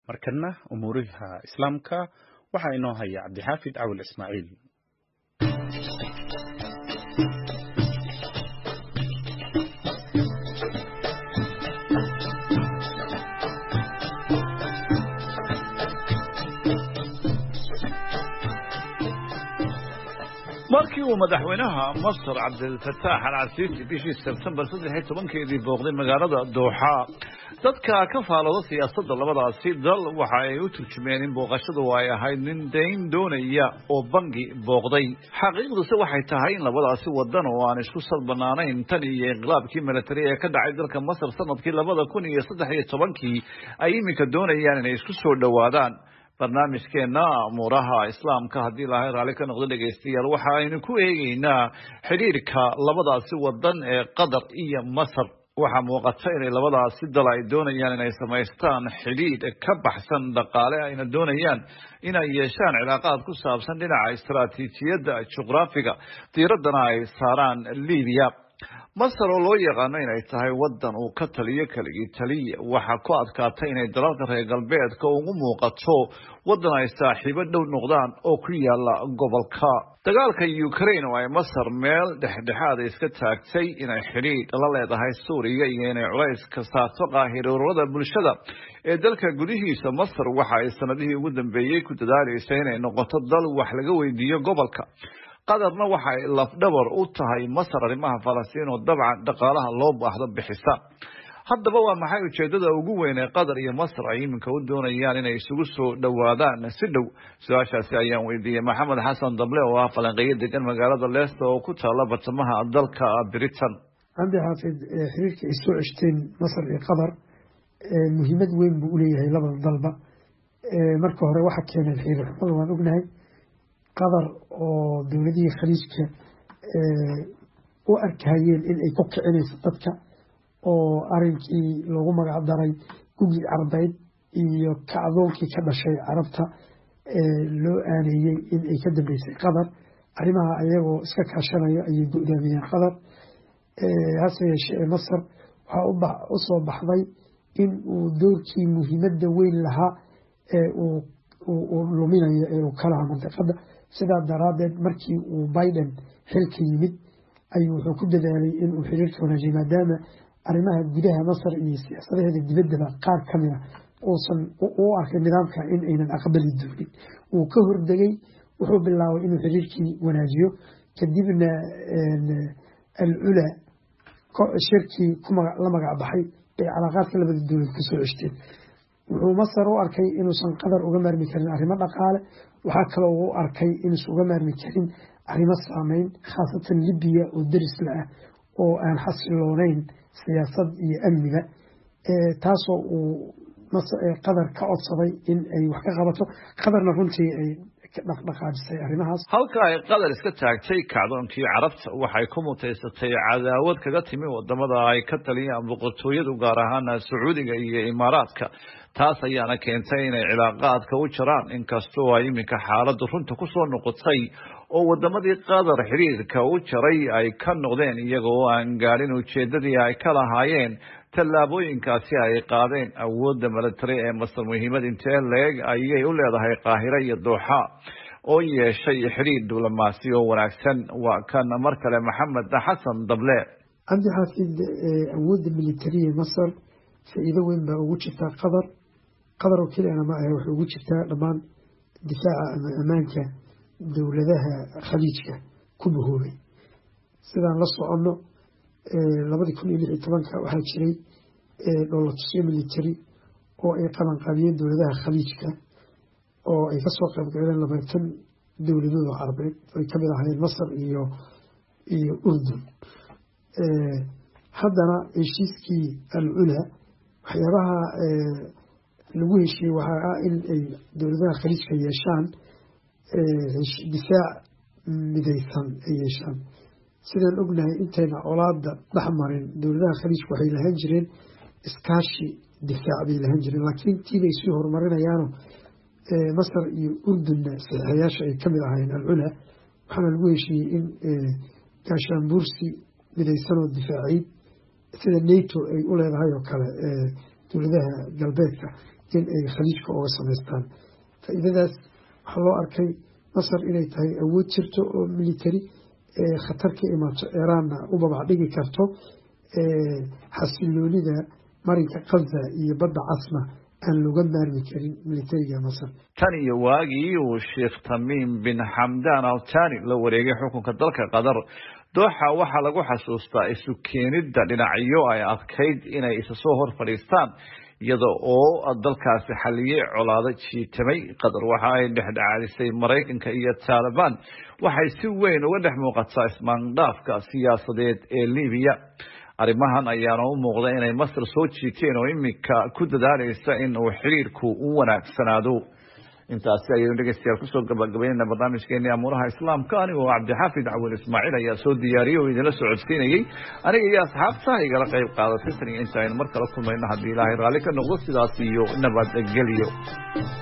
markana umuuriha islaamka waxaa inoo haya cabdixaafid cawil ismaaciil markii uu madaxweynaha masar cabdilfataax alcasiisi bishii sebtembar saddex iyo tobankeedii booqday magaalada dooxa dadka ka faalooda siyaasadda labadaasi dal waxa ay u turjumeen in booqashadu ay ahayd nin dayn doonaya oo bangi booqday xaqiiqduse waxay tahay in labadaasi wadan oo aan isku sal banaanayn tan iyo inqilaabkii milatari ee ka dhacay dalka masar sanadkii labada kun iyo saddex iyo tobankii ay iminka doonayaan inay isku soo dhowaadaan barnaamijkeena amuuraha islaamka haddii ilaahay raalli ka noqdo dhegaystayaal waxa aynu ku eegeynaa xidhiirka labadaasi wadan ee qatar iyo masar waxaa muuqata inay labadaasi dal ay doonayaan inay samaystaan xidhiidh ka baxsan dhaqaale ayna doonayaan inay yeeshaan cilaaqaad ku saabsan dhinaca istaraatiijiyadda juqraafiga diiraddana ay saaraan libiya masar oo loo yaqaano inay tahay wadan uu ka taliyo keligii taliya waxaa ku adkaatay inay dalalka reer galbeedka ugu muuqato wadan ay saaxiibo dhow noqdaan oo ku yaala gobolka dagaalka ukraine oo ay masar meel dhexdhexaada iska taagtay inay xidhiidh la leedahay suuriya iyo inay culays ka saarto qaahiroorada bulshada ee dalka gudihiisa masar waxa ay sanadihii ugu dambeeyey ku dadaalaysa inay noqoto dal wax laga weydiiyo gobolka qatarna waxa ay lafdhabar u tahay masar arrimaha falastiin oo dabcan dhaqaalaha loo baahdo bixisa haddaba waa maxay ujeedada ugu weyn ee qatar iyo masar ay iminka u doonayaan inay isugu soo dhowaadaan si dhow su-aashaasi ayaan weydiiyey maxamed xasan dable oo ah falanqeeyo degan magaalada leicester oo ku taala bartamaha dalka britain cabdi xaafid xiriirka ay soo ceshteen masar iyo qatar muhiimad weyn buu uleeyahay labada dalba marka hore waxa keeneen xiriir xumada waan ognahay qatar oo dowladihii khaliijka u arkayeen in ay ku kicinayso dadka oo arinkii loogu magac daray gugii carbeyd iyo kacdoonkii ka dhashay carabta loo aaneeyey in ay ka dambeysay qatar arrimaha ayagoo iska kaashanaya ayay go-daamiyeen qatar hase yeeshee masar waxaa u soo baxday in uu doorkii muhiimadda weyn lahaa ee uu luminayo ee uu ka lahaa mandiqada sidaa daraaddeed markii uu biden xilka yimid ayuu wuxuu ku dadaalay inuu xiriirka wanaajiyo maadaama arrimaha gudaha masar iyo siyaasadaheeda dibaddaba qaar ka mida uusan u arkay nidaamka in aynan aqbali doonin wuu ka hordegay wuxuu bilaabay inuu xiriirkii wanaajiyo kadibna alcula shirkii la magac baxay ee calaaqaadka labada dowlad ku soo ceshteen wuxuu masar u arkay inuusan qatar uga maarmi karin arrimo dhaqaale waxaa kaloo u arkay inuusan uga maarmi karin arrimo saameyn khaasatan libiya oo derisla ah oo aan xasilooneyn siyaasad iyo amniga taasoo uu qatar ka codsaday in ay wax ka qabato qatarna runtii ay dhaqdhaqaajisay arrimahaas halka ay qatar iska taagtay kacdoonkii carabta waxay ku mutaysatay cadaawad kaga timi wadamada ay ka taliyaan boqortooyadu gaar ahaana sacuudiga iyo imaaraadka taas ayaana keentay inay cilaaqaadka u jaraan inkastoo ay iminka xaaladdu runta ku soo noqotay oo wadamadii qatar xiriirka u jaray ay ka noqdeen iyagoo aan gaadhin ujeedadii ay ka lahaayeen tallaabooyinkaasi ay qaadeen awoodda milatari ee masar muhiimad intee leeg ayay u leedahay qaahiro iyo dooxa oo yeeshay xiriir diblomaasi oo wanaagsan waa kan mar kale maxamed xasan dable cabdi xaafid awoodda militariya masar faa-iido weyn baa ugu jirtaa qatar qatar oo keliyana ma ahe waxay ugu jirtaa dhammaan difaaca ama ammaanka dowladaha khaliijka ku bahoobay sidaan la soconno labadii kun iyo lix iyo tobanka waxaa jiray dholotusyo military oo ay qabanqaabiyeen dowladaha khaliijka oo ay kasoo qaybgaleen labaatan dowladood oo carabeed ay kamid ahaayeen masar iyo iyo urdun haddana heshiiskii alcula waxyaabaha lagu heshiiyey waxaa ah in ay dowladaha khaliijka yeeshaan difaac midaysan ay yeeshaan sidaan ognahay intayna colaada dhex marin dowladaha khaliijka waxay lahaan jireen iskaashi difaac bay lahaan jireen laakiin tiibay sii horumarinayaano masar iyo urdunna saxiixayaasha ay kamid ahaayeen alcula waxaana lagu heshiiyey in gaashaanbuursi midaysanoo difaaciid sida nato ay u leedahay oo kale dowladaha galbeedka in ay khaliijka oga samaystaan faa-iidadaas waxaa loo arkay masar inay tahay awood jirto oo military khatar ka imaato iiraanna u babac dhigi karto xasiloonida marinka kaza iyo badda casna aan looga maarmi karin militariga masar tan iyo waagii uu sheekh tamiim bin xamdan altani la wareegay xukunka dalka qatar dooxa waxaa lagu xasuustaa isu keenidda dhinacyo ay adkayd inay isa soo hor fadhiistaan iyada oo dalkaasi xaliyey colaado jiitamay qatar waxa ay dhexdhexaadisay maraykanka iyo taalibaan waxay si weyn uga dhex muuqataa ismaandhaafka siyaasadeed ee libiya arrimahan ayaana u muuqda inay masar soo jiiteen oo iminka ku dadaalaysa in uu xiriirku u wanaagsanaado intaasi ayaynu dhegeystayaal kusoo gabagabaynayna barnaamijkeeni amuuraha islaamka anigoo cabdixaafid cawil ismaaciil ayaa soo diyaariyey oo idinla socodsiinayey aniga iyo asxaabta igala qayb qaadatay tan iyo inta aynu mar kala kulmayno haddii ilaahay raalli ka noqdo sidaas iyo nabadgelyo